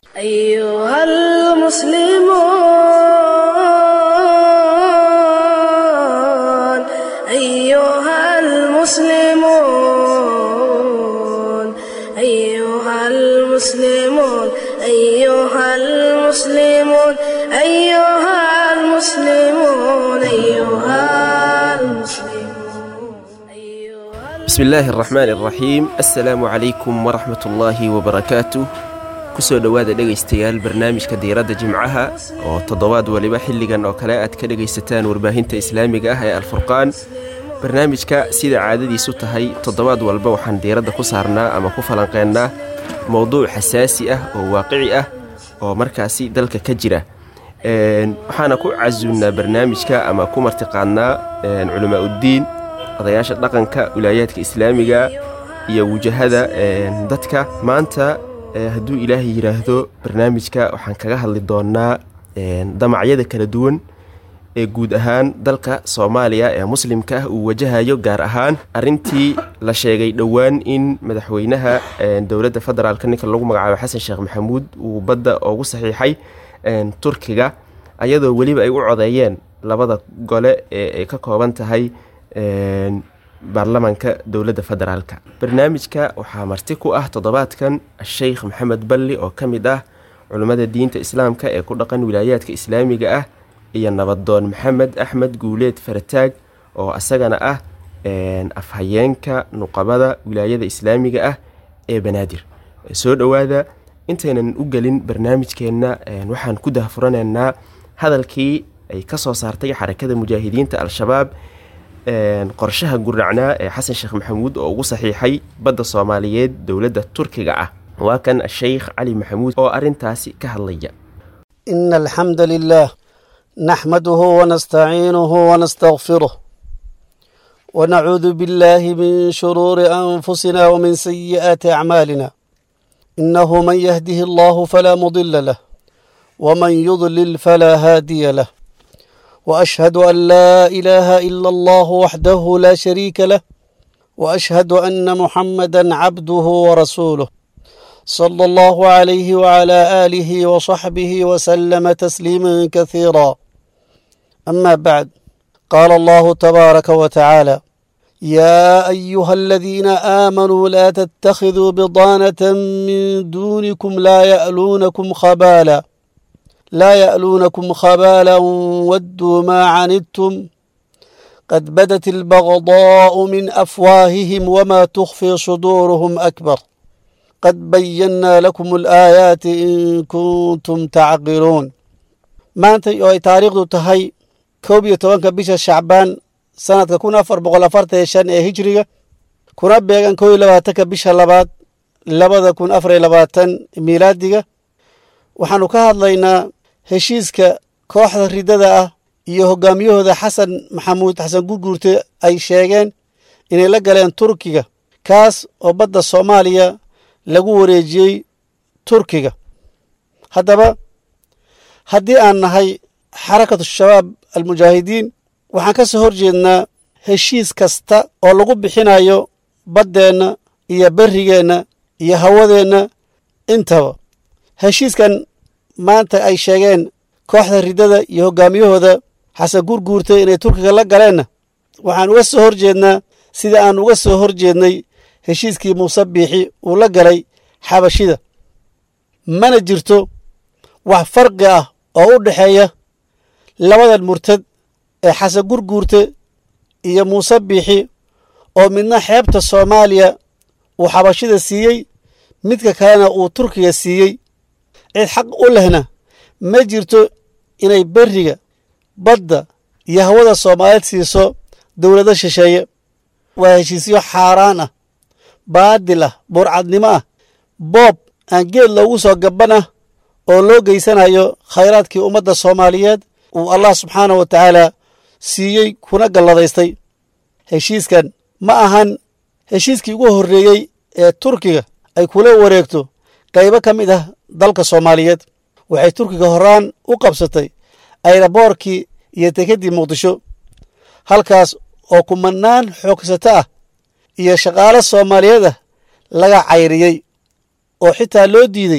أيها المسلمون أيها المسلمون أيها المسلمون أيها المسلمون أيها المسلمون أيها المسلمون bismi illaahi araxmaan araxiim assalaamu calaykum waraxmat ullaahi wabarakaatu kusoo dhowaada dhegaystayaal barnaamijka diiradda jimcaha oo toddobaad waliba xilligan oo kale aad ka dhegaysataan warbaahinta islaamiga ah ee alfurqaan barnaamijka sida caadadiisu tahay toddobaad walba waxaan diiradda ku saarnaa ama ku falanqeennaa mowduuc xasaasi ah oo waaqici ah oo markaasi dalka ka jira waxaana ku casuunnaa barnaamijka ama ku martiqaadnaa culamaa uddiin odayaasha dhaqanka wilaayaadka islaamiga iyo wujahada dadka maanta hadduu ilaahay yidhaahdo barnaamijka waxaan kaga hadli doonaa damacyada kala duwan ee guud ahaan dalka soomaaliya ee muslimka ah uu wajahayo gaar ahaan arintii la sheegay dhowaan in madaxweynaha dowladda federaalk ninka lagu magacaabo xasan sheekh maxamuud uu badda ugu saxiixay turkiga ayadoo weliba ay u codeeyeen labada gole ee ay ka kooban tahay baarlamaanka dowladda federaalka barnaamijka waxaa marti ku ah toddobaadkan sheikh maxamed balli oo ka mid ah culummada diinta islaamka ee ku dhaqan wilaayaadka islaamiga ah iyo nabadoon maxamed axmed guuleed farataag oo asagana ah afhayeenka nuqabada wilaayada islaamiga ah ee banaadir soo dhowaada intaynan u gelin barnaamijkeenna waxaan ku dahfuranaynaa hadalkii ay ka soo saartay xarakada mujaahidiinta al-shabaab qorshaha gurnacnaa ee xasan sheekh maxamuud oo ugu saxiixay badda soomaaliyeed dowladda turkiga ah waa kan sheikh cali maxamuud oo arintaasi ka hadlaya إن الحمد لله نحمده ونستعينه ونستغفره ونعوذ بالله من شرور أنفسنا ومن سيئات أعمالنا إنه من يهده الله فلا مضل له ومن يضلل فلا هادي له وأشهد أن لا إله إلا الله وحده لا شريك له وأشهد أن محمدا عبده ورسوله صلى الله عليه وعلى آله وصحبه وسلم تسليما كثيرا أما بعد قال الله تبارك وتعالى يا أيها الذين آمنوا لا تتخذوا بضانة من دونكم لا يألونكم خبالا لا يألونكم خبالا ودوا ما عنتم قد بدت البغضاء من أفواههم وما تخفي صدورهم أكبر قد بينا لكم الآيات إن كنتم تعقلون maanta oo ay taariikhdu tahay koob iyo tobanka bisha shacbaan sanadka kun afar boqol afartan iyo shan ee hijriga kuna beegan koob iyo labaatanka bisha labaad labada kun afar iyo labaatan miilaadiga waxaanu ka hadlaynaa heshiiska kooxda ridada ah iyo hogaamiyahooda xasan maxamuud xasan gurguurte ay sheegeen inay la galeen turkiga kaas oo badda soomaaliya lagu wareejiyey turkiga haddaba haddii aan nahay xarakatu shabaab almujaahidiin waxaan ka soo horjeednaa heshiis kasta oo lagu bixinayo baddeenna iyo berrigeenna iyo hawadeenna intaba heshiiskan maanta ay sheegeen kooxda riddada iyo hoggaamiyahooda xasan gurguurta inay turkiga la galeenna waxaan uga soo horjeednaa sida aan uga soo horjeednay heshiiskii muuse biixi uu la galay xabashida mana jirto wax farqi ah oo u dhexeeya labadan murtad ee xasan gurguurte iyo muuse biixi oo midna xeebta soomaaliya uu xabashida siiyey midka kalena uu turkiga siiyey cid xaq u lehna ma jirto inay berriga badda iyo hawada soomaaliyeed siiso dowlado shisheeye waa heshiisyo xaaraan ah baadil ah burcadnimo ah boob aan geed loogu soo gaban ah oo loo geysanayo khayraadkii ummadda soomaaliyeed uu allah subxaanah wa tacaala siiyey kuna galladaystay heshiiskan ma ahan heshiiskii ugu horreeyey ee turkiga ay kula wareegto qaybo ka mid ah dalka soomaaliyeed waxay turkiga horaan u qabsatay ayraboorkii iyo dekeddii muqdisho halkaas oo kumanaan xoogsato ah iyo shaqaalo soomaaliyeed ah laga cayriyey oo xitaa loo diiday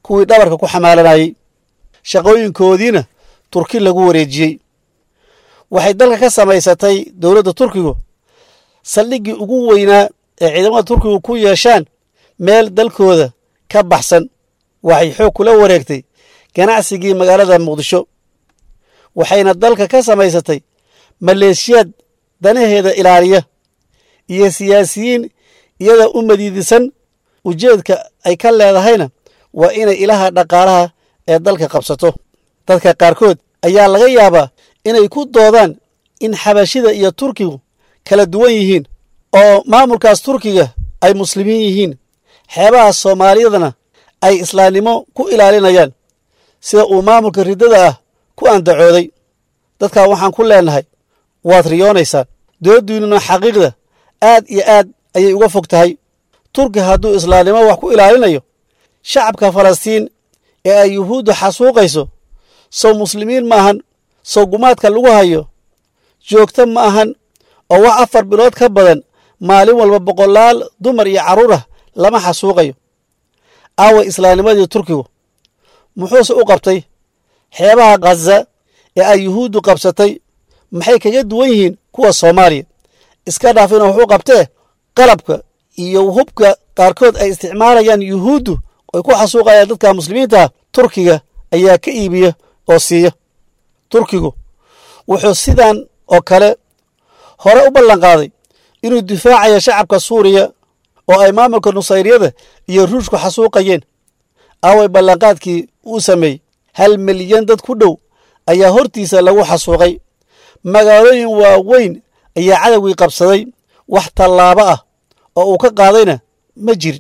kuwii dhabarka ku xamaalanayey shaqooyinkoodiina turki lagu wareejiyey waxay dalka ka samaysatay dowladda turkigu saldhiggii ugu weynaa ee ciidamada turkigu ku yeeshaan meel dalkooda ka baxsan waxay xoog kula wareegtay ganacsigii magaalada muqdisho waxayna dalka ka samaysatay maleeshiyaad danaheeda ilaaliya iyo siyaasiyiin iyada u madiidisan ujeedka ay ka leedahayna waa inay ilaha dhaqaalaha ee dalka qabsato dadka qaarkood ayaa laga yaabaa inay ku doodaan in xabashida iyo turkigu kala duwan yihiin oo maamulkaas turkiga ay muslimiin yihiin xeebaha soomaaliyadana ay islaamnimo ku ilaalinayaan sida uu maamulka riddada ah ku andacooday dadkaa waxaan ku leenahay waad riyoonaysaan dooddiinnuna xaqiiqda aad iyo aad ayay uga fog tahay turki hadduu islaamnimo wax ku ilaalinayo shacabka falastiin ee ay yuhuudda xasuuqayso sow muslimiin ma ahan sow gumaadka lagu hayo joogto ma ahan oo wax afar bilood ka badan maalin walba boqolaal dumar iyo carruur ah lama xasuuqayo aaway islaamnimadii turkigu muxuuse u qabtay xeebaha khaza ee ay yuhuuddu qabsatay maxay kaga duwan yihiin kuwa soomaaliya iska dhaaf ina wax u qabtee qalabka iyo hubka qaarkood ay isticmaalayaan yuhuuddu ay ku xasuuqayaan dadka muslimiintaah turkiga ayaa ka iibiya oo siiya turkigu wuxuu sidan oo kale hore u ballanqaaday inuu difaacayo shacabka suuriya oo ay maamulka nusayriyada iyo ruushku xasuuqayeen aaway ballanqaadkii uu sameeyey hal milyan dad ku dhow ayaa hortiisa lagu xasuuqay magaalooyin waaweyn ayaa cadowgii qabsaday wax tallaabo ah oo uu ka qaadayna ma jirin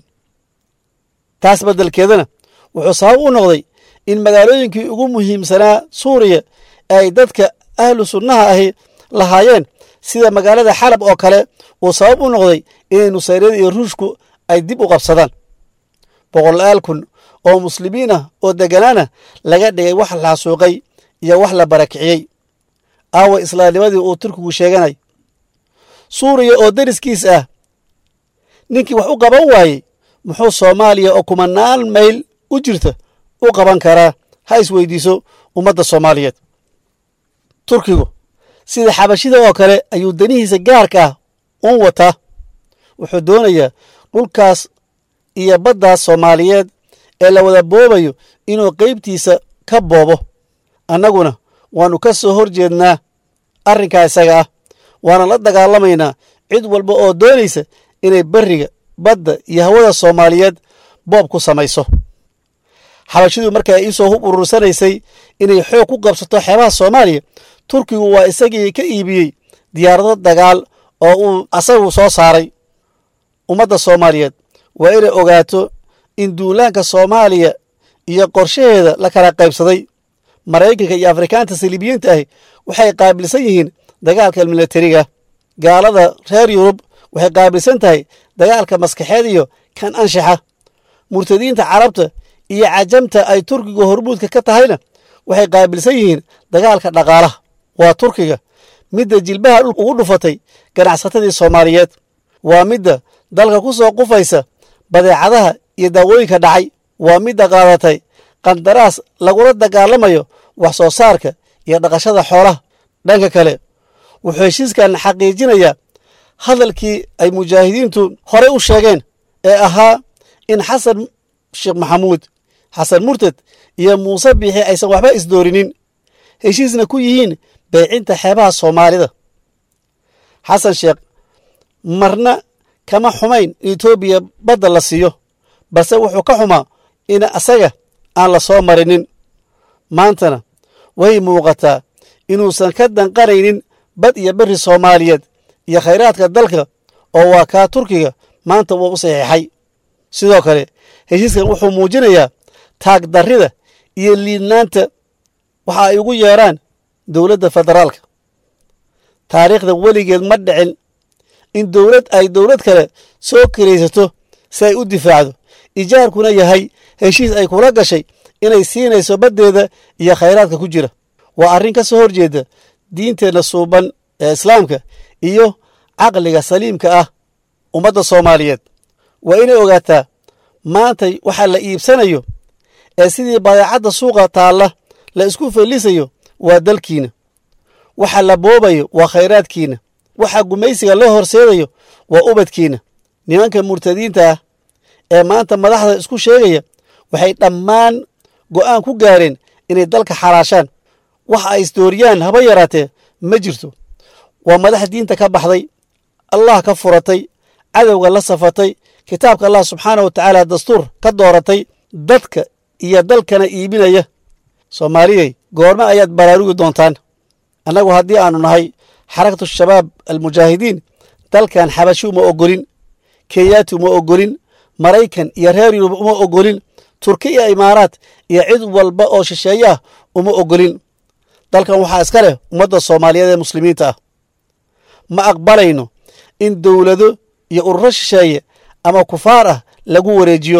taas beddelkeedana wuxuu sabab u noqday in magaalooyinkii ugu muhiimsanaa suuriya ay dadka ahlu sunnaha ahi lahaayeen sida magaalada xalab oo kale uu sabab u noqday inay nusayriyada iyo ruushku ay dib u qabsadaan boqolaal kun oo muslimiin ah oo degganaana laga dhigay wax la xasuuqay iyo wax la barakiciyey aawa islaamnimadii uu turkigu sheeganay suuriya oo deriskiis ah ninkii wax u qaban waayey muxuu soomaaliya oo kumanaan mayl u jirta u qaban karaa ha isweydiiso ummadda soomaaliyeed turkigu sida xabashida oo kale ayuu danihiisa gaarka ah uun wataa wuxuu doonayaa dhulkaas iyo baddaas soomaaliyeed ee la wada boobayo inuu qaybtiisa ka boobo annaguna waannu ka soo hor jeednaa arrinkaa isaga ah waana la dagaalamaynaa cid walba oo doonaysa inay berriga badda iyo hawada soomaaliyeed boob ku samayso xabashidu markaa iisoo hub urursanaysay inay xoog ku qabsato xeebaha soomaaliya turkigu waa isagii ka iibiyey diyaarado dagaal oo uu asagu soo saaray ummadda soomaaliyeed waa inay ogaato in duulaanka soomaaliya iyo qorshaheeda la kala qaybsaday maraykanka iyo afrikaanta saliibiyiinta ahi waxay qaabilsan yihiin dagaalka milatariga gaalada reer yurub waxay qaabilsan tahay dagaalka maskaxeed iyo kan anshaxa murtadiinta carabta iyo cajamta ay turkiga hormuudka ka tahayna waxay qaabilsan yihiin dagaalka dhaqaalaha waa turkiga midda jilbaha dhulka ugu dhufatay ganacsatadii soomaaliyeed waa midda dalka ku soo qufaysa badeecadaha iyo daawooyinka dhacay waa midda qaadatay qandaraas lagula dagaalamayo wax soo saarka iyo dhaqashada xoolaha dhanka kale wuxuu heshiiskan xaqiijinayaa hadalkii ay mujaahidiintu horey u sheegeen ee ahaa in xasan sheekh maxamuud xasan murtad iyo muuse biixi aysan waxba isdoorinin heshiisna ku yihiin beecinta xeebaha soomaalida xasan sheekh marna kama xumayn in etoobiya badda la siiyo balse wuxuu ka xumaa in asaga aan la soo marinin maantana way muuqataa inuusan ka danqanaynin bad iyo berri soomaaliyeed iyo khayraadka dalka oo waa kaa turkiga maanta wuu u saxiixay sidoo kale heshiiskan wuxuu muujinayaa taagdarrida iyo liidnaanta waxa ay ugu yeeraan dowladda federaalka taariikhda weligeed ma dhicin in dowlad ay dowlad kale soo kiraysato si ay u difaacdo ijaarkuna yahay heshiis ay kula gashay inay siinayso baddeeda iyo khayraadka ku jira waa arrin ka soo horjeeda diinteenna suuban ee islaamka iyo caqliga saliimka ah ummadda soomaaliyeed waa inay ogaataa maantay waxaa la iibsanayo ee sidii badeecadda suuqa taalla la isku fellisayo waa dalkiina waxa la boobayo waa khayraadkiina waxa gumaysiga loo horseedayo waa ubadkiina nimanka murtadiinta ah ee maanta madaxda isku sheegaya waxay dhammaan go'aan ku gaareen inay dalka xaraashaan waxa ay isdooriyaan haba yaraatee ma jirto waa madax diinta ka baxday allah ka furatay cadowga la safatay kitaabka allah subxaana wa tacaala dastuur ka dooratay dadka iyo dalkana iibinaya soomaaliyey goorme ayaad baraarugi doontaan annagu haddii aanu nahay xarakatu shabaab almujaahidiin dalkan xabashi uma ogolin kenyaati uma ogolin maraykan iyo reer yurub uma ogolin turki iyo imaaraat iyo cid walba oo shisheeye ah uma ogolin dalkan waxaa iska leh ummadda soomaaliyeed ee muslimiinta ah ma aqbalayno in dowlado iyo ururo shisheeye ama kufaar ah lagu wareejiyo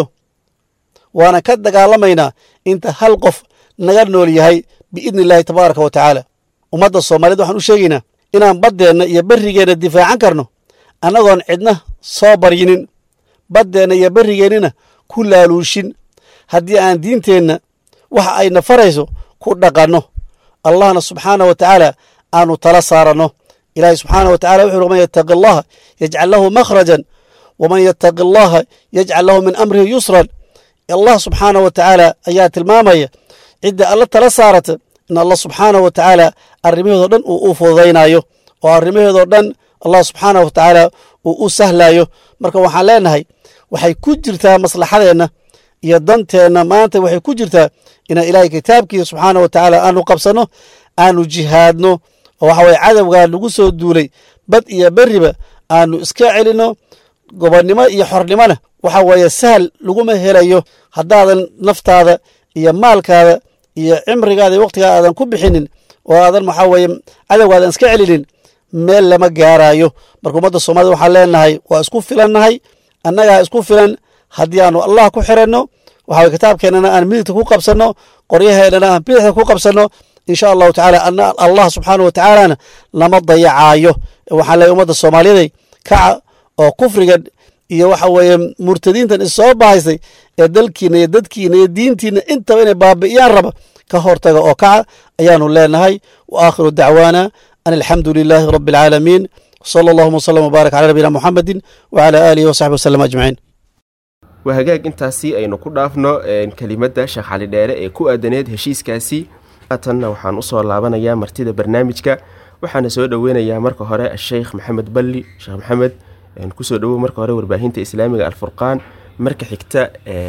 waana ka dagaalamaynaa inta hal qof naga nool yahay biidni illaahi tabaaraka wa tacaala ummadda soomaaliyeed waxaan u sheegaynaa inaan baddeenna iyo berrigeenna difaacan karno annagoon cidna soo baryinin baddeenna iyo berrigeennina ku laaluushin haddii aan diinteenna waxa ayna farayso ku dhaqanno allahna subxaana wa tacaala aanu tala saaranno ilaahay subxaana wa tacala wuxu uri man yattaqi allaha yajcal lahu makhrajan waman yattaqi allaha yajcal lahu min amrihi yusran allah subxaana wa tacaala ayaa tilmaamaya cidda alla tala saarata in allah subxaana wa tacaala arrimaheedoo dhan uu u fududaynayo oo arrimaheedoo dhan allah subxaana wa tacaala uu u sahlayo marka waxaan leenahay waxay ku jirtaa maslaxadeenna iyo danteenna maanta waxay ku jirtaa inaan ilaahay kitaabkiisa subxaana wa tacaala aanu qabsanno aanu jihaadno oo waxa weye cadowgaa lagu soo duulay bad iyo berriba aanu iska celinno gobonnimo iyo xornimona waxa weeye sahal laguma helayo haddaadan naftaada iyo maalkaada iyo cimrigaada iyo wakhtigaada aadan ku bixinin oo aadan waxaa weeye cadowgaadan iska celinin meel lama gaaraayo marka ummadda soomaalida waxaan leenahay waa isku filannahay annagaa isku filan haddii aanu allah ku xiranno waxa weye kitaabkeennana aan midigta ku qabsanno qoryaheennana aan bidixda ku qabsanno insha allahu tacaala allah subxaana wa tacaalana lama dayacaayo waxaan leeyahy ummadda soomaaliyaday kaca oo kufrigan iyo waxa weeye murtadiintan issoo bahaysay ee dalkiina iyo dadkiina iyo diintiina intaba inay baabi'iyaan raba ka hortaga oo kaca ayaanu leenahay wa aakhiru dacwaana an alxamdu lilaahi rabbi alcaalamiin sala allahuma wslam wbaarak cala nabiyina muxamedin wacala aalihi wasaxbi wasallam ajmaciin waa hagaag intaasi aynu ku dhaafno kelimadda sheekh cali dheere ee ku aadaneed heshiiskaasi haatanna waxaan usoo laabanayaa martida barnaamijka waxaana soo dhoweynayaa marka hore asheykh maxamed balli sheekh maxamed kusoo dhowow marka hore warbaahinta islaamiga alfurqaan marka xigta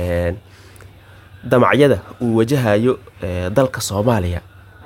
damacyada uu wajahayo dalka soomaaliya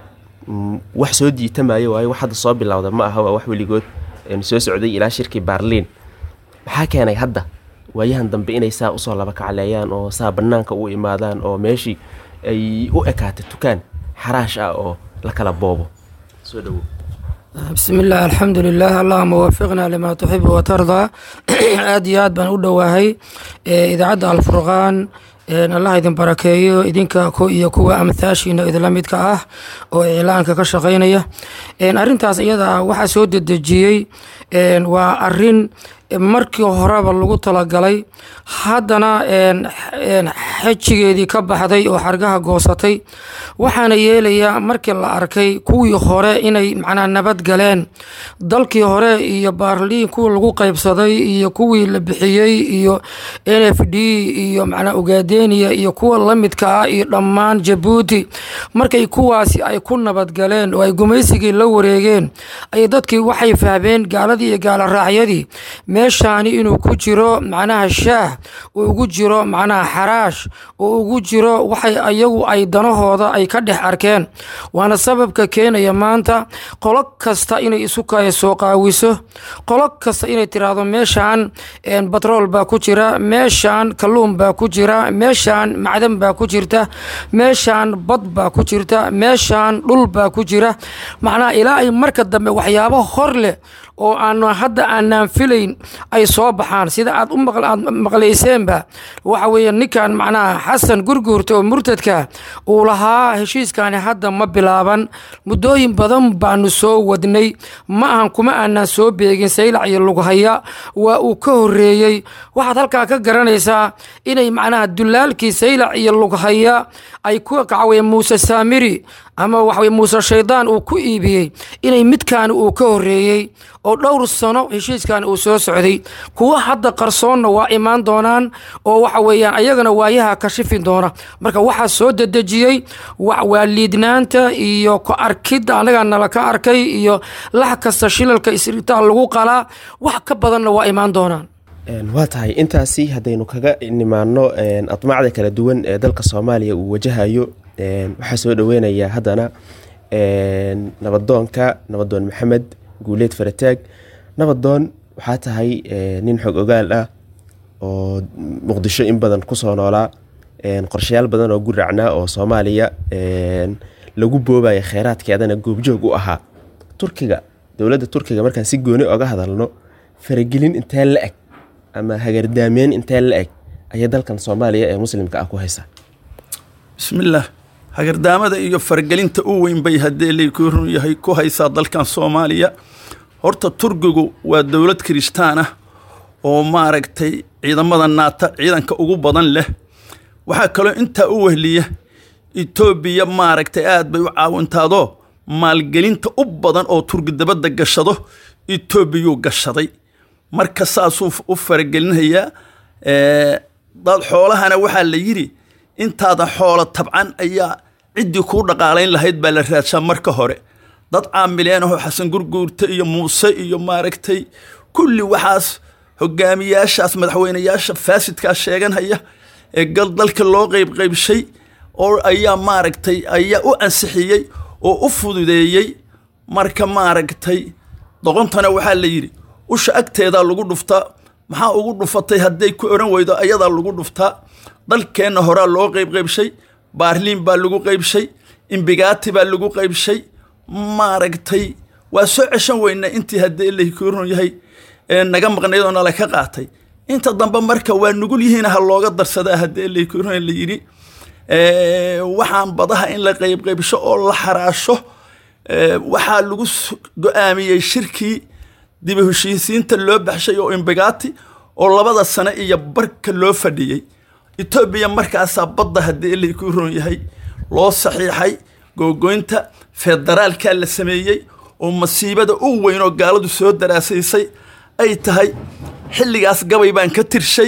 wax soo diitamayo waayo wax hadda soo bilowda ma aha waa wax weligood soo socday ilaa shirkii baarliin maxaa keenay hadda waayahan dambe inay saa usoo laba kacleeyaan oo saa banaanka u imaadaan oo meeshii ay u ekaata tukaan xaraash ah oo la kala boobo soo dhowow bismi illah alxamdu lilah allahuma waafiqna lima tuxibu watardaa aad iyo aad baan u dhowaahay idaacadda alfurqaan allah idin barakeeyo idinka iyo kuwa amthaashiina idinla midka ah oo iclaanka ka shaqaynaya arintaas iyada waxaa soo dedejiyey waa arin markii horeba lagu talagalay haddana xejigeedii ka baxday oo xargaha goosatay waxaana yeelayaa markii la arkay kuwii hore inay macnaa nabad galeen dalkii hore iyo baarliin kuwii lagu qaybsaday iyo kuwii la bixiyey iyo n f d iyo macnaa ugaadeniya iyo kuwa lamidka ah iyo dhammaan jabuuti markay kuwaasi ay ku nabadgaleen oo ay gumaysigii la wareegeen ay dadkii waxay fahmeen gaaladii iyo gaala raacyadii meeshaani inuu ku jiro macnaha shaah uu ugu jiro macnaha xaraash uu ugu jiro waxay ayagu ay danahooda ay ka dhex arkeen waana sababka keenaya maanta qolo kasta inay isu soo qaawiso qolo kasta inay tiraahdo meeshaan batrool baa ku jira meeshaan kalluun baa ku jira meeshaan macdan baa ku jirta meeshaan bad baa ku jirta meeshaan dhul baa ku jira macnaha ilaa ay marka dambe waxyaabo hor leh oo aan hadda aanaan filayn ay soo baxaan sida aad u aad maqlayseenba waxa weeye ninkan macnaha xasan gurguurta oo murtadka uu lahaa heshiiskani hadda ma bilaaban muddooyin badan baanu soo wadnay ma ahan kuma aanaan soo beegin saylac iyo lughaya waa uu ka horeeyey waxaad halkaa ka garanaysaa inay macnaha dulaalkii saylac iyo lughaya ay ku kacaween muuse saamiri ama waxaweye muuse shaydaan uu ku iibiyey inay midkaani uu ka horeeyey oo dhowr sano heshiiskan uu soo socday kuwa hadda qarsoonna waa imaan doonaan oo waxa weeyaan ayagana waayaha kashifi doona marka waxaa soo dedejiyey waa liidnaanta iyo ku arkidda annagaa nala ka arkay iyo lax kasta shilalka isritaal lagu qalaa wax ka badanna waa imaan doonaan waa tahay intaasi haddaynu kaga nimaano admaacda kala duwan ee dalka soomaaliya uu wajahayo waxaa soo dhaweynayaa haddana nabadoonka nabadoon maxamed guuleed farataag nabadoon waxaa tahay nin xog ogaal ah oo muqdisho in badan kusoo noolaa qorshayaal badan oo guracnaa oo soomaaliya lagu boobaya kheyraadkeedana goobjoog u ahaa turkiga dowladda turkiga markaan si gooni oga hadalno faragelin intee la eg ama hagardaameyn intee la eg ayay dalkan soomaaliya ee muslimka ah ku haysaa bismillaah hagardaamada iyo faragelinta u weyn bay haddee laku run yahay ku haysaa dalkan soomaaliya horta turkigu waa dowlad kirishtaan ah oo maaragtay ciidamada naata ciidanka ugu badan leh waxaa kaloo intaa u wehliya etoobiya maaragtay aad bay u caawintaadoo maalgelinta u badan oo turki dabadda gashado etoobiyuu gashaday marka saasuu u faragelinayaa dad xoolahana waxaa la yidhi intaada xoolo tabcan ayaa ciddii kuu dhaqaalayn lahayd baa la raadshaa marka hore dad caamileen ahoo xasan gurguurta iyo muuse iyo maaragtay kulli waxaas hogaamiyaashaas madaxweyneyaasha faasidkaa sheeganhaya ee gal dalka loo qeybqeybshay oo ayaa maaragtay ayaa u ansixiyey oo u fududeeyey marka maaragtay doqontana waxaa la yidhi usha agteedaa lagu dhuftaa maxaa ugu dhufatay hadday ku oran weydo ayadaa lagu dhuftaa dalkeenna horaa loo qeybqeybshay baarliin baa lagu qeybshay imbigaati baa lagu qeybshay maaragtay waa soo ceshan weyna intii haddii lakurun yahay naga maqnayd oo nala ka qaatay inta dambe marka waa nugul yihiin ha looga darsadaa haddii lakurun la yidhi waxaan badaha in la qeybqeybsho oo la xaraasho waxaa lagu go-aamiyey shirkii dibi heshiisiinta loo baxshay oo imbigaati oo labada sane iyo barka loo fadhiyey etoobiya markaasaa badda haddii laku ron yahay loo saxiixay googoynta federaalkaa la sameeyey oo masiibada u weyn oo gaaladu soo daraasaysay ay tahay xilligaas gabay baan ka tirshay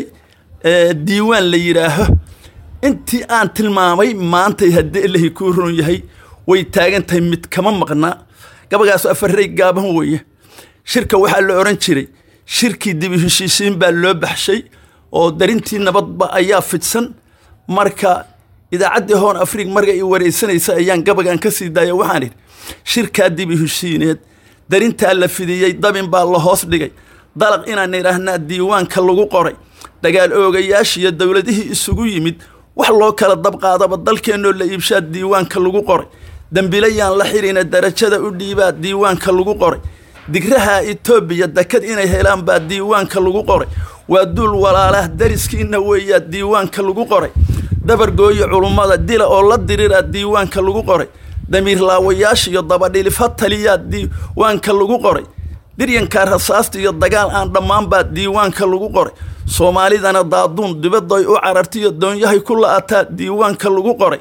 diiwaan la yidhaaho intii aan tilmaamay maantay haddii ilahi kuu ron yahay way taagan tahay mid kama maqnaa gabagaas afarey gaaban weeye shirka waxaa la odhan jiray shirkii dibi heshiisiin baa loo baxshay oo darintii nabadba ayaa fidsan marka idaacaddii hoon afrig marga i wareysanaysa ayaan gabagan ka sii daaya waxaan idhi shirkaa dibi heshiineed darintaa la fidiyey dabin baa la hoos dhigay dalaq inaan idhaahnaa diiwaanka lagu qoray dagaal oogayaashiiyo dowladihii isugu yimid wax loo kala dabqaadaba dalkeennoo la iibshaa diiwaanka lagu qoray dembilayaan la xirina darajada u dhiibaa diiwaanka lagu qoray digraha etoobiya dekad inay helaan baa diiwaanka lagu qoray waa duul walaalah dariskiina weeyaa diiwaanka lagu qoray dabargooyo culummada dila oo la diriraa diiwaanka lagu qoray damiir laawayaasha iyo dabadhilifa taliyaa diiwaanka lagu qoray diryankaa rasaasta iyo dagaal aan dhammaan baa diiwaanka lagu qoray soomaalidana daaduun dibadoy u carartiyo doonyahay ku la-ataa diiwaanka lagu qoray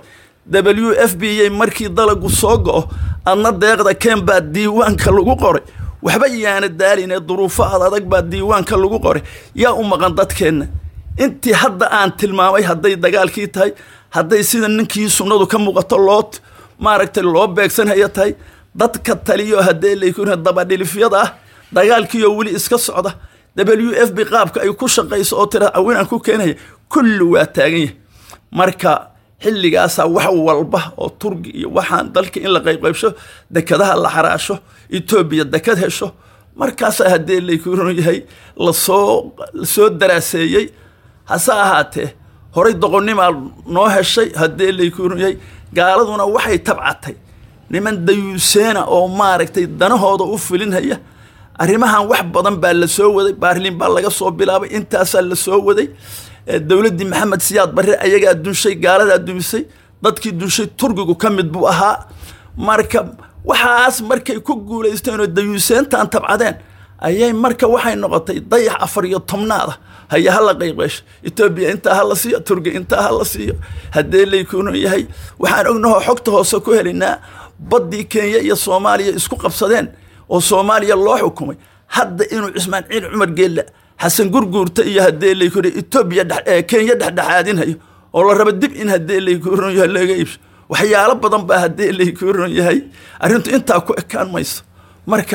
w f b a markii dalagu soo go-o adna deeqda keen baa diiwaanka lagu qoray waxba yaana daaline duruufo ad adag baa diiwaanka lagu qoray yaa u maqan dadkeenna intii hadda aan tilmaamay hadday dagaalkii tahay hadday sida ninkii sunnadu ka muuqato loo maaragtay loo beegsanhaya tahay dadka taliyo haddee laykuna dabadhilifyada ah dagaalkiioo weli iska socda w f b qaabka ay ku shaqayso oo tira awinaan ku keenaya kulli waa taagan yahay marka xilligaasaa wax walba oo turgi iyo waxaan dalka in la qaybqaybsho dekadaha la xaraasho etoobiya dekad hesho markaasaa haddee laykuran yahay lasoo lasoo daraaseeyey hase ahaatee horay doqonnimaa noo heshay haddee laykuran yahay gaaladuna waxay tabcatay niman dayuuseena oo maaragtay danahooda u filinhaya arrimahan wax badan baa la soo waday baarlin baa laga soo bilaabay intaasaa la soo waday dowladdii maxamed siyaad barre ayagaa dunshay gaaladaa dumisay dadkii dunshay turkigu ka mid buu ahaa marka waxaas markay ku guulaysteen oo dayuuseentan tabcadeen ayay marka waxay noqotay dayax afar iyo tobnaada haya hala qayqeesho etoobiya intaa hala siiyo turkiya intaa hala siiyo haddee laykunu yahay waxaan ognahoo xogta hoose ku helaynaa baddii kenya iyo soomaaliya isku qabsadeen oo soomaaliya loo xukumay hadda inuu cismaaciil cumar geella xasan gurguurta iyo haddee laykunu etoobiya kenya dhexdhexaadinhayo oo la rabo dib in haddee laykunu yahay laga iibso waxyaalo badan baa haddee laykunu yahay arrintu intaa ku ekaan mayso marka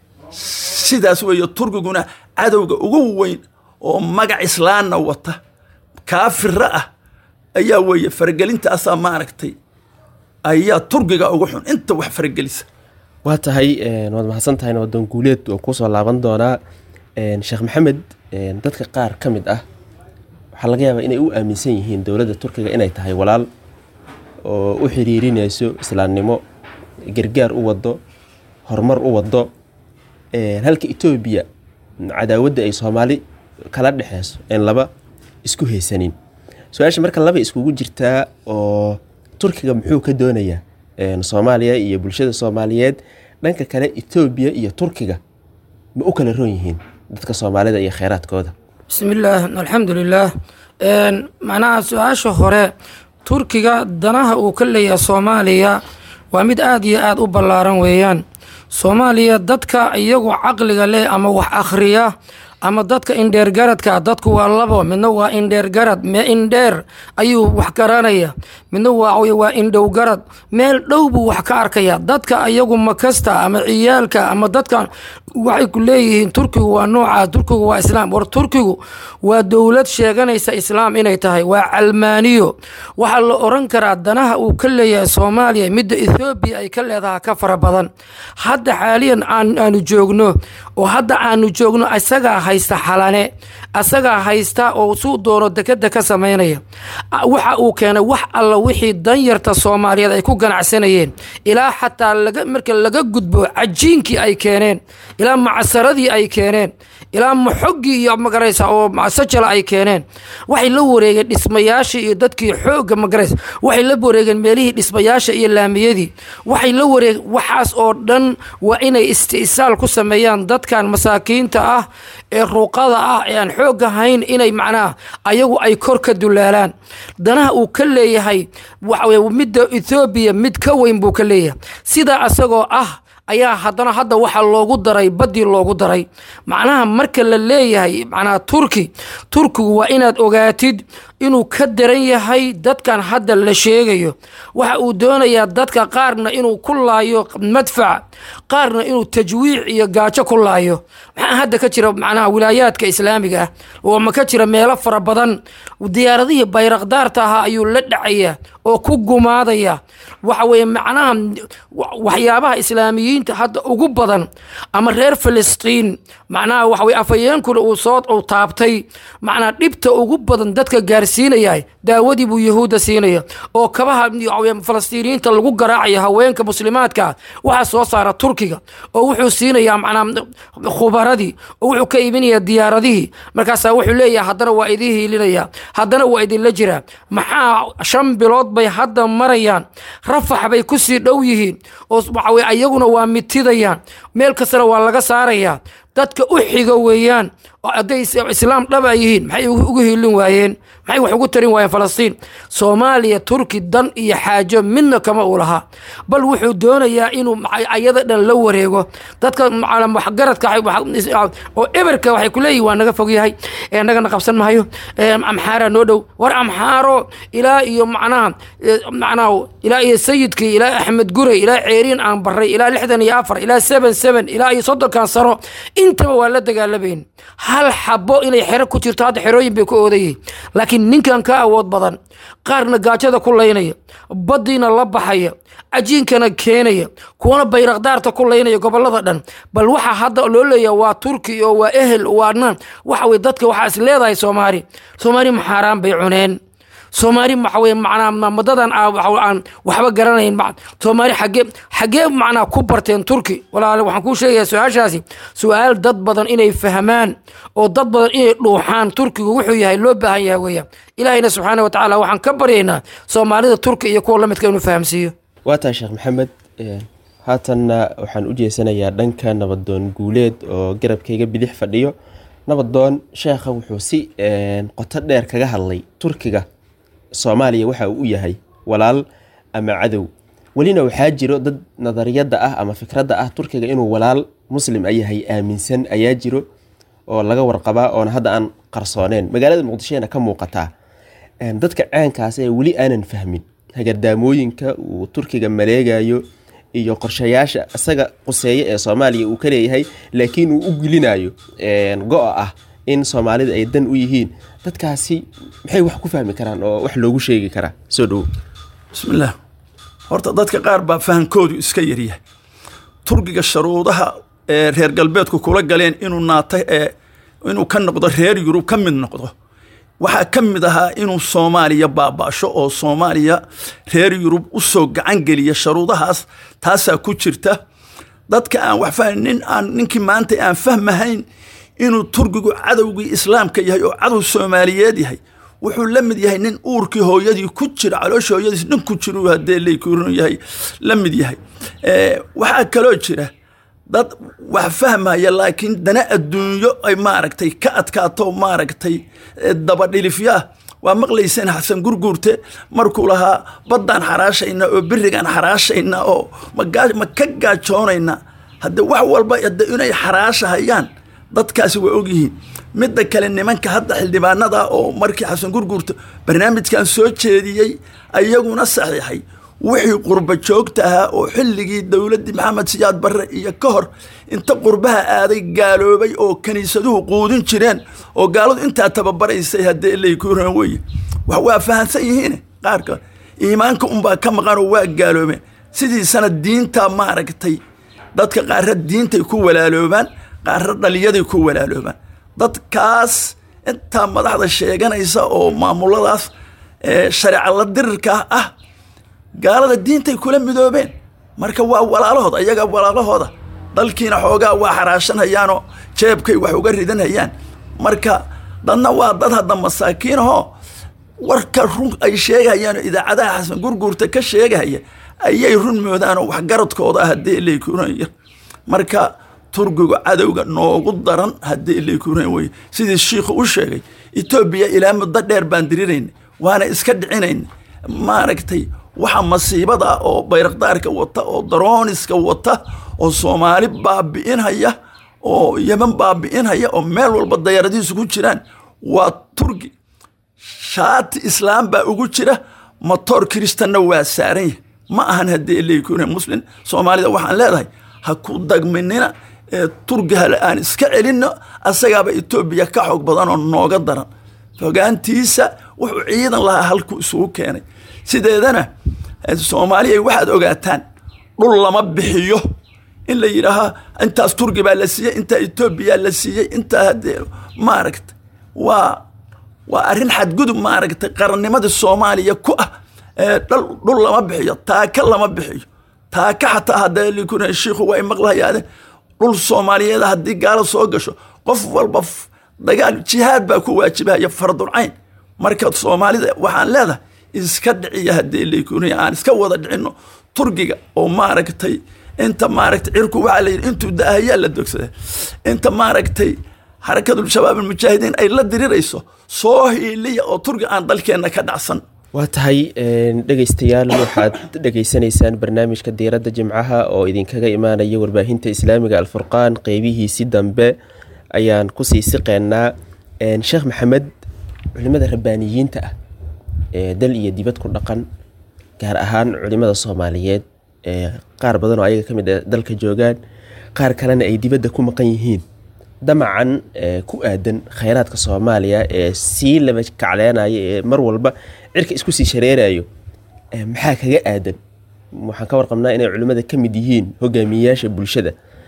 sidaas weeye turkiguna cadowga ugu weyn oo magac islaanna wata kaafira ah ayaa weeye faragelintaasaa maaragtay ayaa turkiga ugu xun inta wax faragelisa waa tahay waad mahadsan tahayna wadan guuleed waan kusoo laaban doonaa sheekh maxamed dadka qaar ka mid ah waxaa laga yaabaa inay u aaminsan yihiin dowladda turkiga inay tahay walaal oo u xiriirinayso islaamnimo gargaar u wado horumar u wado halka etoobiya cadaawadda ay soomaali kala dhexeyso een laba isku haysanin su-aasha marka laba iskugu jirtaa oo turkiga muxuu ka doonayaa soomaaliya iyo bulshada soomaaliyeed dhanka kale etoobiya iyo turkiga ma u kala roon yihiin dadka soomaalida iyo kheyraadkooda bismillaah alxamdu lilaah macnaha su-aasha hore turkiga danaha uu ka leeyahay soomaaliya waa mid aada iyo aada u ballaaran weeyaan soomaaliya dadka iyagu caqliga leh ama wax akhriya ama dadka indheergaradka dadku waa labo midna waa indheergarad mee indheer ayuu wax garanaya midna waa indhow garad meel dhow buu wax ka arkaya dadka iyagu makasta ama ciyaalka ama dadka waxay ku leeyihiin turkigu waa noocaas turkigu waa islaam war turkigu waa dowlad sheeganaysa islaam inay tahay waa calmaaniyo waxaa la oran karaa danaha uu ka leeyahay soomaaliya midda ethoobiya ay ka leedaha ka fara badan hadda xaaliyan aanu joogno oo hadda aanu joogno isagaa haysta xalane asagaa haysta oo suu doono dekeda ka samaynaya waxa uu keenay wax alla wixii danyarta soomaaliyeed ay ku ganacsanayeen ilaa xataa marka laga gudbo cajiinkii ay keeneen ilaa macsaradii ay keeneen ilaa maxoggii iyo magaraysa oo sajala ay keeneen waxay la wareegeen dhismayaashii iyo dadkii xoogga magaraysa waxay la wareegeen meelihii dhismayaasha iyo laamiyadii waxay la wareegeen waxaas oo dhan waa inay isti'saal ku sameeyaan dadkan masaakiinta ah ee ruuqada ah ee aan xoog ahayn inay macnaha ayagu ay kor ka dulaalaan danaha uu ka leeyahay waxaweye midda ethoobiya mid ka weyn buu ka leeyahay sidaa asagoo ah ayaa haddana hadda waxaa loogu daray baddii loogu daray macnaha marka la leeyahay macnaha turki turkigu waa inaad ogaatid inuu ka daran yahay dadkan hadda la sheegayo waxa uu doonayaa dadka qaarna inuu ku laayo madfac qaarna inuu tajwiic iyo gaajo ku laayo maxaa hadda ka jira macnaha wilaayaadka islaamiga ah oo ma ka jira meelo fara badan diyaaradihii bayraqdaarta ahaa ayuu la dhacaya oo ku gumaadaya waxa weeye macnaha waxyaabaha islaamiyiinta hadda ugu badan ama reer filistiin macnaha waxa weye afhayeenkuna uu soo uu taabtay macnaha dhibta ugu badan dadka gaarsiinaya daawadii buu yahuudda siinaya oo kabaha falastiiniyiinta lagu garaacaya haweenka muslimaadka waxaa soo saara turkiga oo wuxuu siinayaa macnaha khubaradii oo wuxuu ka iibinayaa diyaaradihii markaasaa wuxuu leeyahay haddana waa idin hiilinaya haddana waa idinla jiraa maxaa shan bilood bay hadda marayaan rafax bay kusii dhow yihiin oo waxaweye ayaguna waa mitidayaan meel kastana waa laga saarayaa dadka u xiga weeyaan hadday islaam dhaba yihiin maxay ugu hiilin waayeen maxay wax ugu tarin waayeen falastiin soomaaliya turki dan iyo xaajo midna kama uu lahaa bal wuxuu doonayaa inuu ayada dhan la wareego dadka waxgaradka oo eberka waxay ku leeyihin waa naga fog yahay nagana qabsan mahayo amxaaraa noo dhow war amxaaro ilaa iyo macnaha macnaha ilaa iyo sayidkii ilaa axmed gurey ilaa ceeriin aan baray ilaa lixdan iyo afar ilaa seven seven ilaa iyo soddonkan sano intaba waa la dagaalabayn hal xabo inay xero ku jirto hadda xerooyin bay ku oodayihin laakiin ninkan ka awood badan qaarna gaajada ku laynaya baddiina la baxaya cajiinkana keenaya kuwana bayraqdaarta ku laynaya gobolada dhan bal waxa hadda loo leeyaha waa turki oo waa ehel waa nan waxa weye dadka waxaa is leedahay soomaali soomaali maxaaraan bay cuneen soomaali waxa weye macnaa ma- madadan aa- waxa- aan waxba garanayn ma- soomaali xagee xagee macnaa ku barteen turki walaale waxaan kuu sheegayaa su-aashaasi su-aal dad badan inay fahmaan oo dad badan inay dhuuxaan turkigu wuxuu yahay loo baahan yahay weeyaan ilaahayna subxaana wa tacaala waxaan ka baryaynaa soomaalida turki iyo kuwa lamidka inuu fahamsiiyo waa tahay sheekh maxamed Een, haatanna waxaan u jeesanayaa dhanka nabadoon guuleed oo garabkayga bidix fadhiyo nabadoon sheekha wuxuu si een, qoto dheer kaga hadlay turkiga soomaaliya waxa uu u yahay walaal ama cadow welina waxaa jiro dad nadariyadda ah ama fikradda ah turkiga inuu walaal muslim a yahay aaminsan ayaa jiro oo laga warqabaa oona hadda aan qarsooneen magaalada muqdishoena ka muuqataa Een, dadka caankaas ee weli aanan fahmin hagardaamooyinka uu turkiga maleegayo iyo qorshayaasha isaga quseeye ee soomaaliya uu ka leeyahay laakiin uu u gulinayo een, go-a ah in soomaalida ay dan u yihiin dadkaasi maxay wax ku fahmi karaan oo wax loogu sheegi karaa soo dhowo bismillaah horta dadka qaar baa fahankoodu iska yaryahay turkiga sharuudaha ee reer galbeedku kula galeen inuu naata ee inuu ka noqdo reer yurub ka mid noqdo waxaa ka mid ahaa inuu soomaaliya baaba'sho oo soomaaliya reer yurub u soo gacan geliya sharuudahaas taasaa ku jirta dadka aan wax fahmin nin aan ninkii maanta aan fahmahayn inuu turkigu cadowgii islaamka yahay oo cadow soomaaliyeed yahay wuxuu la mid yahay nin uurkii hooyadii ku jira calooshii hooyadiis nin ku jira haddee leykurin yahay la mid yahay Eh, waxaa kaloo jira dad wax fahmaya laakiin dana adduunyo ay maaragtay ka adkaato maaragtay eh, dabadhilifyaa waa maqlayseen xasan gurguurte markuu lahaa baddaan xaraashayna oo birigaan xaraashayna oo ma gaa- ma ka gaajoonayna hadde wax walba hadde inay xaraashahayaan dadkaasi waa ogyihiin midda kale nimanka hadda xildhibaanada oo markii xasan gurguurte barnaamijkan soo jeediyey ayaguna saxiixay wixii qurba joogta ahaa oo xilligii dowladdii maxamed siyaad barre iyo ka hor inta qurbaha aaday gaaloobay oo kiniisaduhu quudin jireen oo gaaladu intaa tababaraysay haddee leykuran weye wax waa fahansan yihiin qaarka iimaanka unbaa ka maqanoo waa gaaloobeen sidiisana diinta maaragtay dadka qaarra diintay ku walaaloobaan qaarra dhaliyaday ku walaaloobaan dadkaas intaa madaxda sheeganaysa oo maamuladaas ee shareeca la dirirka ah gaalada diintay kula midoobeen marka waa walaalahooda ayaga walaalahooda dalkiina xoogaa waa xaraashanhayaanoo jeebkay wax uga ridanhayaan marka dadna waa dad hadda masaakiinahoo warka run ay sheegahayaan oo idaacadaha xasan gurguurta ka sheegahaya ayay run moodaanoo waxgaradkooda ah haddii leykuranaya marka turkiga cadowga noogu daran haddii leykuran weye sidii shiikhu u sheegay etoobiya ilaa muddo dheer baan dirirayna waana iska dhicinayna maaragtay waxa masiibada ah oo bayrakdaarka wata oo darooniska wata oo soomaali baabi'inhaya oo yeman baabi'inhaya oo meel walba dayaradiisu ku jiraan waa turki shaati islaam baa ugu jira matoor kiristanna waa saaran yahay ma ahan haddii leykune muslim soomaalida waxaan leedahay ha ku dagminina ee turki hale aan iska celinno asagaaba etoobiya ka xoog badan oo nooga daran fogaantiisa wuxuu ciidan lahaa halkuu isugu keenay sideedana eh, soomaaliya waxaad ogaataan dhul lama bixiyo in la yidhaahaa intaas turki baa la siiyey intaa etoobiya la siiyey intaa haddee maaragta waa waa arrin xadgudub maaragtay qarannimadii soomaaliya ku ah ee dhul dhul lama bixiyo taaka lama bixiyo taaka xataa haddee likuna shiikhu waa maqlahayaadeen dhul soomaaliyeed haddii gaalo soo gasho qof walba f- dagaal jihaad baa ku waajibahaya fardulcayn marka soomaalida waxaan leedahay iska dhiciya haddii laykuniya aan iska wada dhicino turkiga oo maaragtay inta maaragtay cirku waxaa la yidhi intuu daahayaa la dogsada inta maaragtay xarakadul shabaab almujaahidiin ay la dirirayso soo hiiliya oo turki aan dalkeenna ka dhacsan waa tahay een, dhegaystayaal waxaad dhegaysanaysaan barnaamijka diiradda jimcaha oo idinkaga imaanaya warbaahinta islaamiga alfurqaan qeybihiisi dambe ayaan kusii siqeynaa Een, sheekh maxamed culimada rabbaaniyiinta ah ee dal iyo dibad ku dhaqan gaar ahaan culimada soomaaliyeed ee qaar badan oo ayaga ka mid ah dalka joogaan qaar kalena ay dibadda ku maqan yihiin damacan ee ku aadan khayraadka soomaaliya ee sii laba kacleenaya ee mar walba cirka isku sii shareerayo ee maxaa kaga aadan waxaan ka warqabnaa inay culimmada ka mid yihiin hogaamiyeyaasha bulshada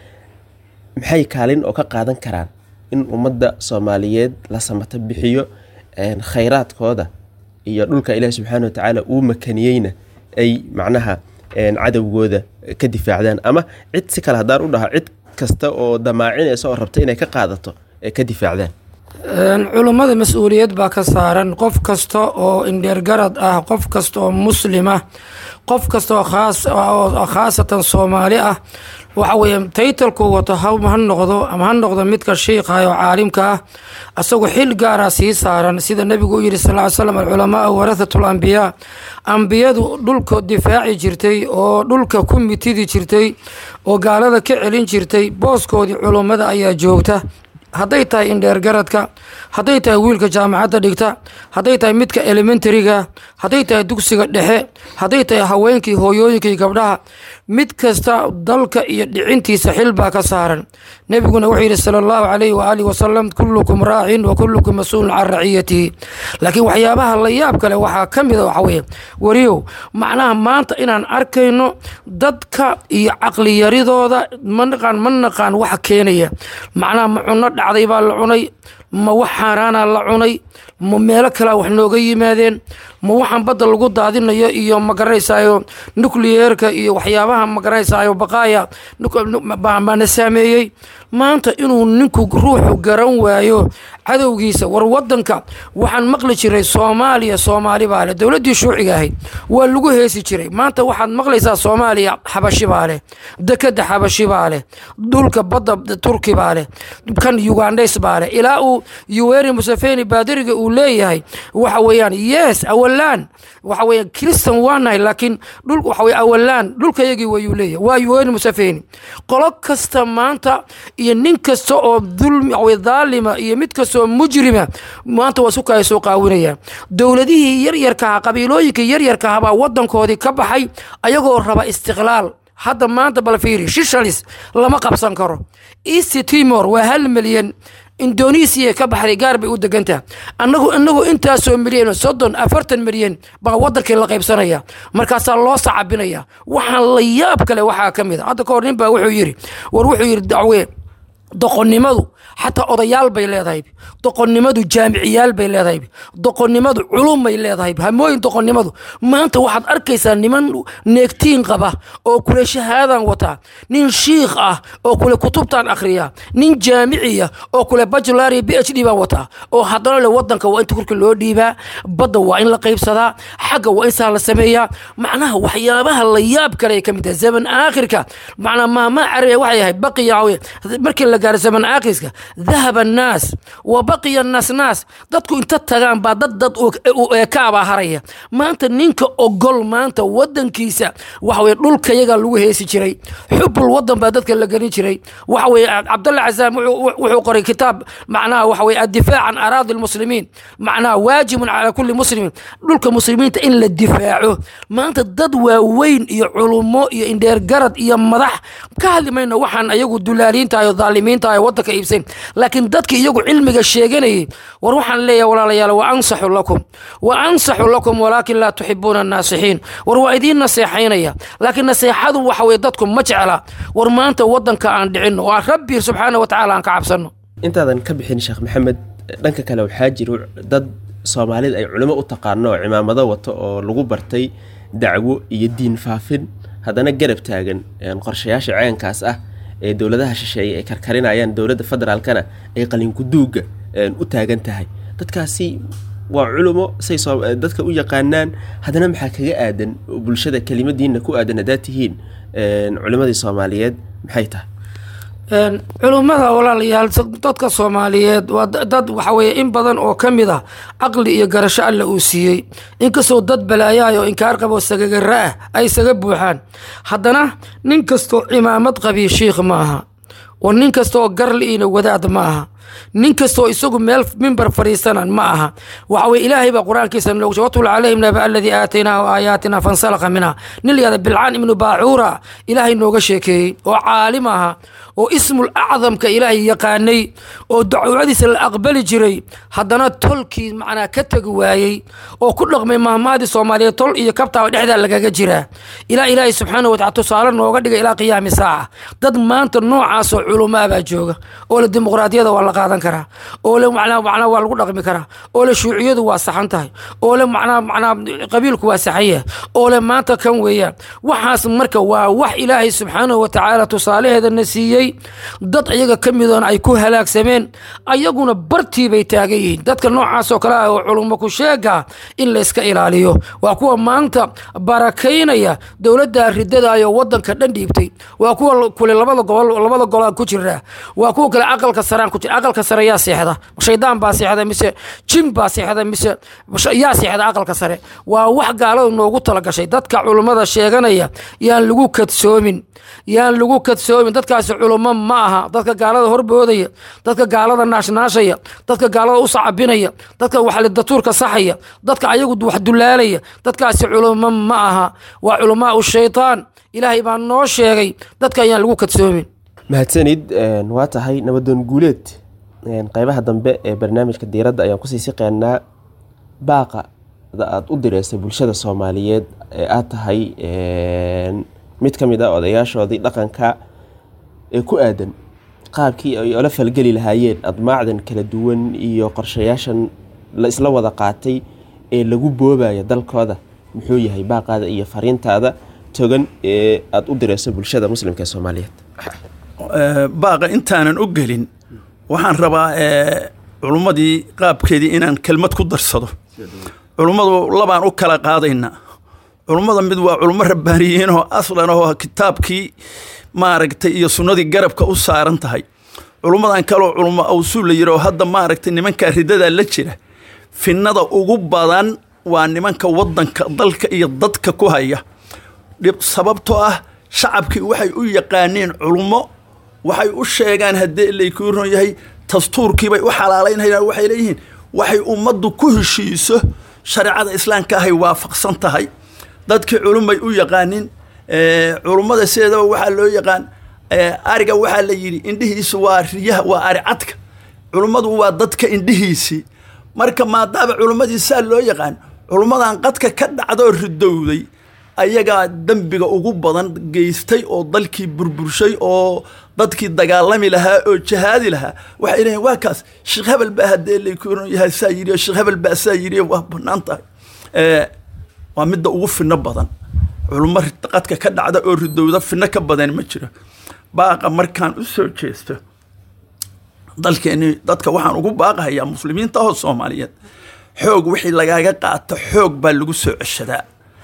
maxay kaalin oo ka qaadan karaan in ummadda soomaaliyeed la samato bixiyo een, khayraadkooda iyo dhulka ilaahi subxaana watacaala uu makaniyeyna ay macnaha cadowgooda ka difaacdaan ama cid si kale haddaan u dhaha cid kasta oo damaacinaysa oo rabta inay ka qaadato ee ka difaacdaan culummada mas-uuliyad baa ka saaran qof kasta oo indheergarad ah qof kasta oo muslim ah qof kasta oo khaasatan soomaali ah waxa weeye taytalku wato ha noqdo ama ha noqdo midka shiikha oo caalimka ah asagoo xil gaara sii saaran sida nebigu u yihi sal ly slam alculamaa warathatu lambiyaa ambiyadu dhulka difaaci jirtay oo dhulka ku mitidi jirtay oo gaalada ka celin jirtay booskoodii culummada ayaa joogta hadday tahay indheergaradka hadday tahay wiilka jaamacadda dhigta hadday tahay midka elementariga hadday tahay dugsiga dhexe hadday tahay haweenkii hooyooyinkii gabdhaha mid kasta dalka iyo dhicintiisa xil baa ka saaran nebiguna wuxuu yidhi sala allahu calayhi waaalih wasalam kullukum raacin wa kullukum mas-uulun can raciyatihi laakiin waxyaabaha la yaab kale waxaa ka mida waxa weeye wariyow macnaha maanta inaan arkayno dadka iyo caqliyaridooda ma naqaan ma naqaan waxa keenaya macnaha ma cunno dhacday baa la cunay ma wax xaaraana la cunay ma meelo kalea wax nooga yimaadeen ma waxaan badda lagu daadinayo iyo magaranaysayo nucleerka iyo waxyaabaha magaranaysayo baqaaya baana saameeyey maanta inuu ninku ruuxu garan waayo cadowgiisa war wadanka waxaan maqli jiray soomaaliya soomaali baa leh dowladdii shuuciga ahayd waa lagu heesi jiray maanta waxaad maqlaysaa soomaaliya xabashi baa leh dekeda xabashi baa leh dhulka badda turki baa leh kan ugandhays baa leh ilaa uu yuweri museveni baadiriga uu leeyahay waxa weeyaan yes awalaan waxa weeyaan kristan waa nahay laakiin dhul waxa weye awalaan dhulkayagii wayuu leeyahay waa yuweri museveni qolo kasta maanta iyo nin kasta oo dulmi waxaweye dhaalima iyo mid kasta oo mujrima maanta waa sukaya soo qaawinayaan dowladihii yaryarkaha qabiilooyinkii yaryarkaha baa wadankoodii ka baxay ayagoo raba istiqlaal hadda maanta bal fiiri shishalis lama qabsan karo east timor waa hal milyan indonesiya ka baxday gaar bay u degantaha anagu inagu intaasoo milyan soddon afartan milyan baa wadankii la qaybsanaya markaasaa loo sacabinaya waxaan la yaab kale waxaa ka mid a hadda kahor nin baa wuxuu yidhi war wuxuu yidhi dacwee doqonnimadu xataa odayaal bay leedahay doqonnimadu jaamiciyaal bay leedahay doqonnimadu culum bay leedahay hamooyin doqonnimadu maanta waxaad arkaysaa niman neegtiin qaba oo kule shahaadan wataa nin shiikh ah oo kule kutubtan akhriya nin jaamiciya oo kule bachelari b h d baan wataa oo haddana le wadanka waa inta korka loo dhiibaa badda waa in la qaybsadaa xagga waa in saa la sameeyaa macnaha waxyaabaha la yaab kale ka mid tahay zaman aakhirka macnaa maamaa carabiya waxay ahayd baqiya markii la gaaro zaman aakhirka dahaba annaas wa baqiya annaas naas dadku inta tagaan baa dad dad eekaabaa haraya maanta ninka ogol maanta wadankiisa waxa weye dhulkayaga lagu heesi jiray xubul wadan baa dadka la gelin jiray waxa weye cabdalla casaam wuxuu qoray kitaab macnaha waxa weye addifaac can araadi lmuslimiin macnaha waajibun calaa kulli muslimin dhulka muslimiinta in la difaaco maanta dad waaweyn iyo culumo iyo indheergarad iyo madax ka hadli mayno waxaan ayagu dulaaliintahay oo dhaalimiintahay wadanka iibsayn laakiin dadki iyagu cilmiga sheeganayay war waxaan leeyahay walaalayaal wa ansaxu lakum wa ansaxu lakum walaakin laa tuxibuuna annaasixiin war waa idiin naseexaynaya laakiin naseexadu waxa weye dadku ma jecla war maanta wadanka aan dhicino oo rabbi subxaana wa tacaala aan ka cabsano intaadan ka bixin sheekh maxamed dhanka kale waxaa jiro dad soomaalida ay culimo u taqaano oo cimaamado wato oo lagu bartay dacwo iyo diin faafin haddana garab taagan qorshayaasha ceenkaas ah ee dowladaha shisheeye ay karkarinayaan dowladda federaalkana ay qalinkuduuga u taagan tahay dadkaasi waa culumo say dadka u yaqaanaan haddana maxaa kaga aadan bulshada kelimadiina ku aadan haddaad tihiin culimadii soomaaliyeed maxay tahay culummada walaalayaal dadka soomaaliyeed waa dad waxa weye in badan oo ka mid ah caqli iyo garasho alla uu siiyey inkastoo dad balaayaay oo inkaar qabo sagagara ah ay isaga buuxaan haddana nin kastoo cimaamad qabiy shiikh ma aha war nin kastaoo garliina wadaad ma aha nin kastoo isagu meel mimbar fadhiisanan ma aha waxa weye ilaahay baa qur-aankiisa noogu watul calayhim naba aladii aataynaahu aayaatina fansalaqa minha nin layihahda bilcaan ibnu baacuura ilaahay nooga sheekeeyey oo caalim aha oo ismul acdamka ilaahay yaqaanay oo dacwadiisa la aqbali jiray haddana tolkii macnaa ka tegi waayey oo ku dhaqmay mahmaadii soomaaliyeed tol iyo kabtaaba dhexdaa lagaga jiraa ilaa ilaahay subxaana watacala tusaale nooga dhiga ilaa qiyaami saaca dad maanta noocaasoo culumaabaa jooga oo le dimuqraadiyada waa la qaadan karaa oo le macnaa macnaa waa lagu dhaqmi karaa oo le shuuciyadu waa saxan tahay oo le macnaa macnaa qabiilku waa saxan yahay oo le maanta kan weeyaan waxaas marka waa wax ilaahay subxaanahu watacaala tusaalaheedana siiyey dad iyaga ka midoona ay ku halaagsameen ayaguna bartii bay taagan yihiin dadka noocaasoo kale ah oo culummo ku sheega in layska ilaaliyo waa kuwa maanta barakaynaya dowladda ridadayo wadanka dhan dhiibtay waa kuwa kule labada gobol labada golaan ku jira waa kuwa kale aqalka saraan ku jira aqalka sare yaa seexda shaydaan baa seexda mise jin baa seexda mise yaa seexda aqalka sare waa wax gaalada noogu talagashay dadka culummada sheeganaya yaan lagu kadsoomin yaan lagu kadsoomin dadkaasi culummo ma aha dadka gaalada horboodaya dadka gaalada naashnaashaya dadka gaalada u sacabinaya dadka waxlidatuurka saxaya dadka ayagu wax dulaalaya dadkaasi culummo ma aha waa culamaau shaytaan ilaahay baa noo sheegay dadka ayaan lagu kadsoomin mahadsanid waa tahay nabadoon guuleed qeybaha dambe ee barnaamijka diiradda ayaan kusii siqeynaa baaqa aada u direysay bulshada soomaaliyeed ee aad tahay mid ka mid a odayaashoodii dhaqanka ee ku aadan qaabkii ay ola falgeli lahaayeen admaacdan kala duwan iyo qorshayaashan la isla wada qaatay ee lagu boobaya dalkooda muxuu yahay baaqaada iyo fariintaada togan ee aada u direyso bulshada muslimka ee soomaaliyeed baaqa intaanan u gelin waxaan rabaa culummadii qaabkeedii inaan kelmad ku darsado culummadu labaan u kala qaadaynaa culummada mid waa culummo rabbaaniyiin oo aslan oo kitaabkii maaragtay iyo sunnadii garabka u saaran tahay culummadan kaloo culummo awsuul la yidhi oo hadda maaragtay nimankaa ridadaa la jira finnada ugu badan waa nimanka waddanka dalka iyo dadka ku haya sababtoo ah shacabkii waxay u yaqaaneen culummo waxay u sheegaan haddii laykuu ron yahay dastuurkiibay u xalaalaynayaan waxay leeyihiin waxay ummaddu ku heshiiso shareecada islaamka ahay waafaqsan tahay dadkii culumbay u yaqaanin culummada sideedaba waxaa loo yaqaan ariga waxaa la yidhi indhihiisu waa riyaha waa ari cadka culummadu waa dadka indhihiisii marka maadaama culummadii saa loo yaqaan culummadan qadka ka dhacdoo ridowday ayagaa dembiga ugu badan geystay oo dalkii burburshay oo dadkii dagaalami lahaa oo jahaadi lahaa waxay leeyiin waa kaas sheekh hebel baa haddee laykuran yahay saa yidhi oo sheekh hebel baa saa yidhi waa bannaan tahay waa midda ugu finno badan culummo qadka ka dhacda oo ridowda finno ka badan ma jiro baaqa markaan u soo jeesto dalkeeni dadka waxaan ugu baaqahayaa muslimiinta oo soomaaliyeed xoog wixii lagaaga qaato xoog baa lagu soo ceshadaa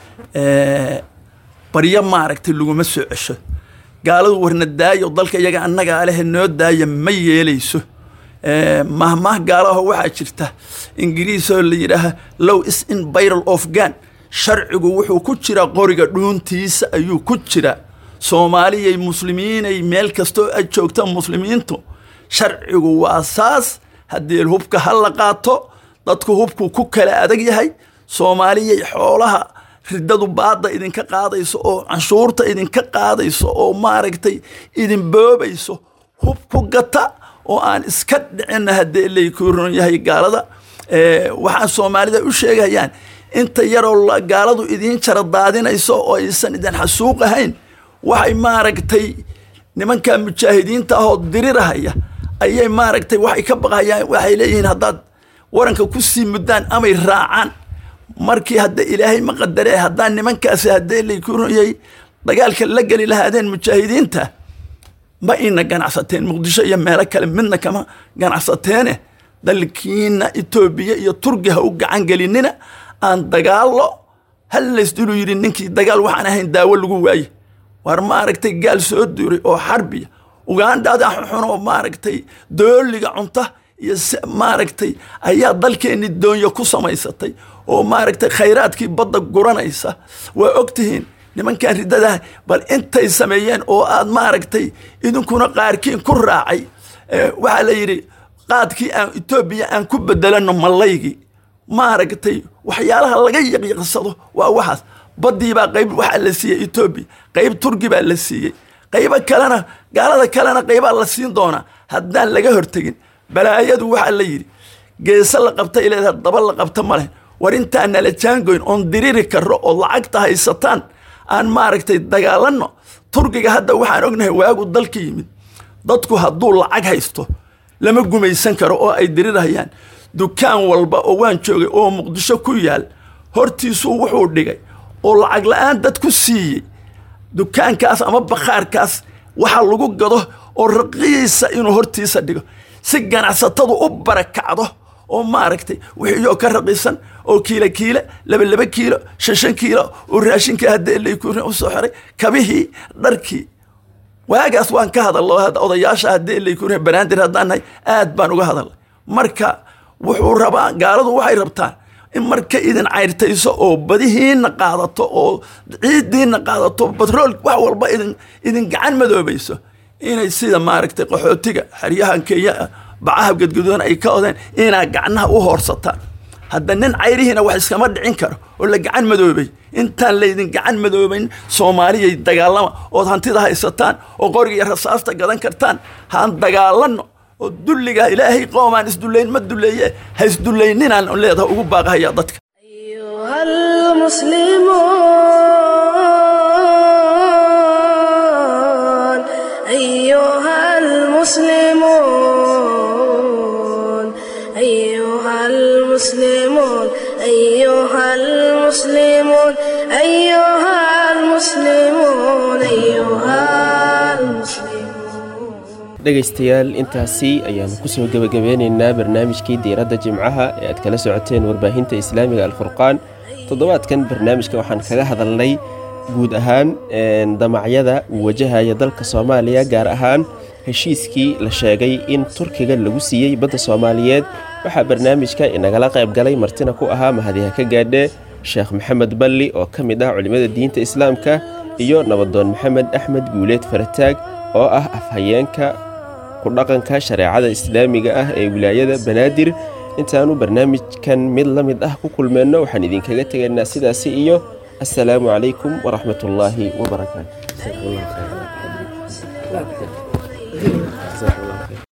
baryo maaragtay laguma soo cesho gaaladu warna daayo dalka iyaga annagaa leh noo daaya ma yeelayso mahmaah gaalaho waxaa jirta ingiriisoo la yidhaaha low is in byral of gan sharcigu wuxuu ku jiraa qoriga dhuuntiisa ayuu ku jiraa soomaaliyay muslimiinay meel kastoo ay joogta muslimiintu sharcigu waa saas haddii hubka ha la qaato dadku hubku ku kala adag yahay soomaaliyay xoolaha riddadu baadda idinka qaadayso oo canshuurta idinka qaadayso oo maaragtay idin boobayso hub ku gata oo aan iska dhicinna haddii laykuu ron yahay gaalada waxaan soomaalida u sheegayaan inta yaroo gaaladu idiin jara daadinayso oo aysan idin xasuuq ahayn waxay maaragtay nimanka mujaahidiinta ahoo dirirahaya ayay maaragtay waxay ka baqayaan waxay leeyihiin haddaad waranka ku sii muddaan amay raacaan markii hadda ilaahay ma qadare haddaan nimankaasi haddee laykuunayay dagaalka la geli lahaadeen mujaahidiinta ma ina ganacsateen muqdisho iyo meelo kale midna kama ganacsateene dalkiina etoobiya iyo turki ha u gacan gelinina aan dagaallo hal laysdulu yidhi ninkii dagaal waxaan ahayn daawo lagu waaye war maaragtay gaal soo duuray oo xarbiya ugaandhada xun oo maaragtay dooliga cunta iyo maaragtay ayaa dalkeenni doonyo ku samaysatay oo maaragtay khayraadkii badda guranaysa waa ogtihiin nimankan riddadaha bal intay sameeyeen oo aad maaragtay idinkuna qaarkiin ku raacay waxaa la yidhi qaadkii aan etoobiya aan ku bedelano mallaygii maaragtay waxyaalaha laga yaqyaqsado waa waxaas baddii baa qayb waxaa la siiyey etoobiya qayb turki baa la siiyey qaybo kalena gaalada kalena qaybaa la siin doonaa haddaan laga hortegin balaayadu waxaa la yidhi geese la qabtay leedahay daba la qabta ma leh war intaan nala jaangoyn oon diriri karro oo lacagta haysataan aan maaragtay dagaalanno turkiga hadda waxaan ognahay waagu dalka yimid dadku hadduu lacag haysto lama gumaysan karo oo ay dirirayaan dukaan walba oo waan joogay oo muqdisho ku yaal hortiisuu wuxuu dhigay oo lacag la-aan dad ku siiyey dukaankaas ama bakhaarkaas waxa lagu gado oo raqiisa inuu hortiisa dhigo si ganacsatadu u barakacdo oo maaragtay wixiiyoo ka raqiisan oo kiilo kiile laba laba kiilo shan shan kiilo oo raashinkii hadda laykurin u soo xiray kabihii dharkii waagaas waan ka hadallo odayaasha haddii laykurin banaadir haddaan nahay aad baan uga hadalnay marka wuxuu rabaa gaaladu waxay rabtaan in marka idin cayrtayso oo badihiina qaadato oo ciidiina qaadato batrool wax walba idin idin gacan madoobayso inay sida maaragtay qaxootiga xeryahan kenya bacaha gadgadoon ay ka odeen inaa gacnaha u hoorsataan hadda nin cayrihiina wax iskama dhicin karo oo la gacan madoobay intaan laydin gacan madoobayn soomaaliyay dagaalama ood hantida haysataan oo qoriga iyo rasaasta gadan kartaan haan dagaalanno oo dulliga ilaahay qoomaan isdullayn ma dulleeye ha isdullayninaan leedaha ugu baaqahaya dadka أيها المسلمون أيها المسلمون أيها المسلمون أيها المسلمون أيها المسلمون أيها المسلمون dhegaystayaal intaasi ayaanu kusoo gebagabeynaynaa barnaamijkii diiradda jimcaha ee aad kala socoteen warbaahinta islaamiga alfurqaan toddobaadkan barnaamijka waxaan kaga hadalnay guud ahaan damacyada uu wajahaya dalka soomaaliya gaar ahaan heshiiskii la sheegay in turkiga lagu siiyey badda soomaaliyeed waxaa barnaamijka inagala qayb galay martina ku ahaa mahadiha ka gaadhe sheekh maxamed balli oo ka mid ah culimmada diinta islaamka iyo nabadoon maxamed axmed guuleed farataag oo ah afhayeenka ku dhaqanka shareecada islaamiga ah ee wilaayada banaadir intaanu barnaamijkan mid la mid ah ku kulmeenno waxaan idinkaga tegaynaa sidaasi iyo السلام عليكم ورحمة الله وبركاته